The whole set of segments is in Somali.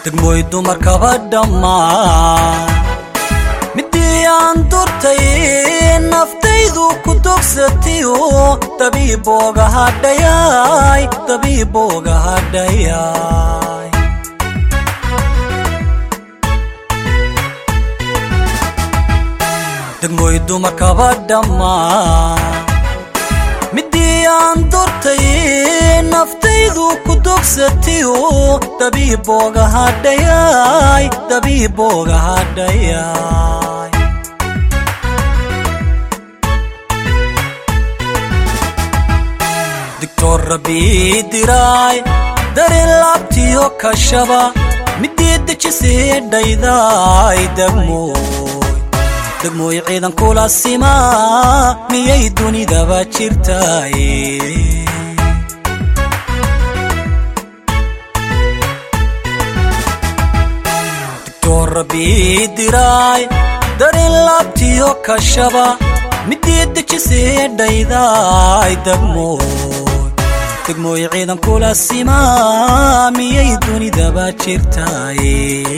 degmooy dumarkaba dhammaan midii aan durtay naftaydu ku dogsatayo dabiibooga hadhayay dabiibooga hadhayay degmooy dumarkaba dhammaan midii aan durtay naftaydu ku dogsatayo dabiibooga hadhayay dabiibooga hadhayay digtor rabii diraay dareen laabtiyo kashaba midii dejisii dhayday degmooy degmooy ciidan kula simaa miyay dunidaba jirtaaye digtor rabii diraay dareen laabtiyo kashaba midii dejisii dhayday degmooy degmooy ciidan kula simaa miyay dunidaba jirtaaye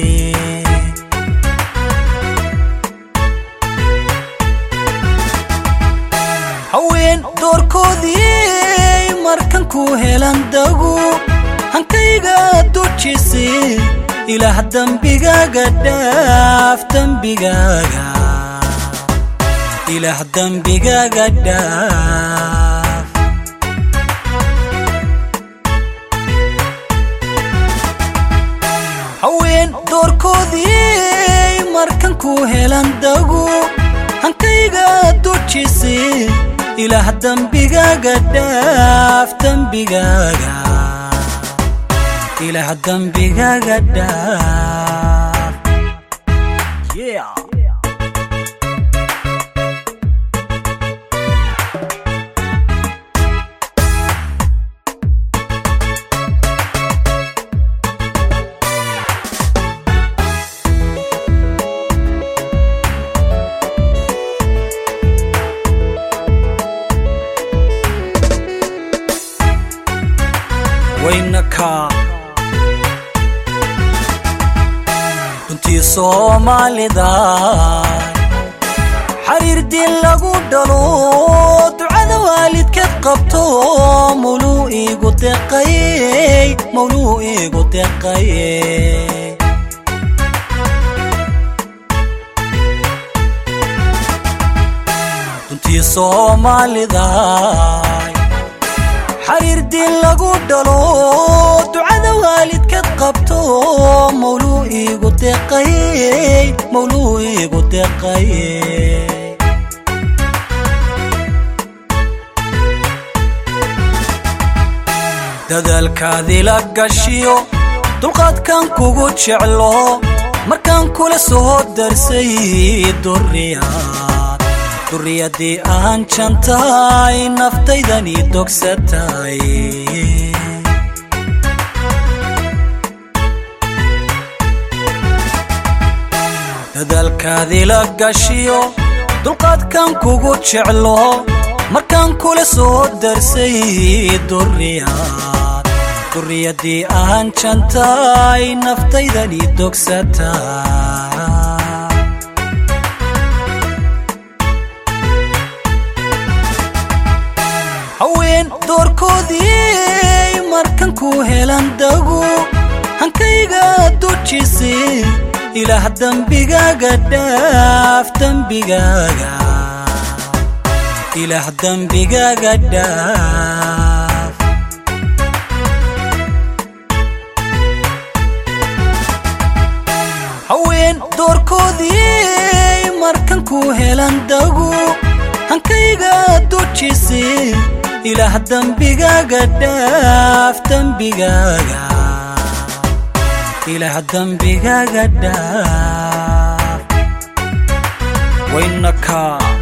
haween doorkoodii markan ku helan dagu hankayga dujise ilaah dembigaaga dhaaf dembigaaga ilaah dembigaaga dhaaf haween doorkoodii markan ku helan dagu hankayga dujise ilaah dembigaaga dhaaf dembigaaga ilaah dembigaaga dhaaf yeah. waynaka runtii soomaalida xariir diin lagu dhalo ducada waalidkeed qabto mawluu iigu deqayey mawluu iigu deqaye runtii soomaalida xariir diin lagu dhalo ducada waalidkeed qabto mawluu iigu deqayey mawluu iigu deqaye dadaalkaadii la gashiyo dulqaadkan kugu jeclo markaan kula soo darsay duriyaad duriyadii aan jantahay naftaydani dogsatay dadaalkaadii la gashiyo dulqaadkan kugu jeclo markaan kula soo darsay duriyaad duriyadii aan jantahay naftaydani dogsatay haween doorkoodii markan ku helan dagu hankayga dujise ilaah dembigaaga dhaaf dembigaaga ilaah dembigaaga dhaaf haween doorkoodii markan ku helan dagu hankayga dujise ilaah dembigaaga dhaaf dembigaaga ilaah dembigaaga dhaaf waynaka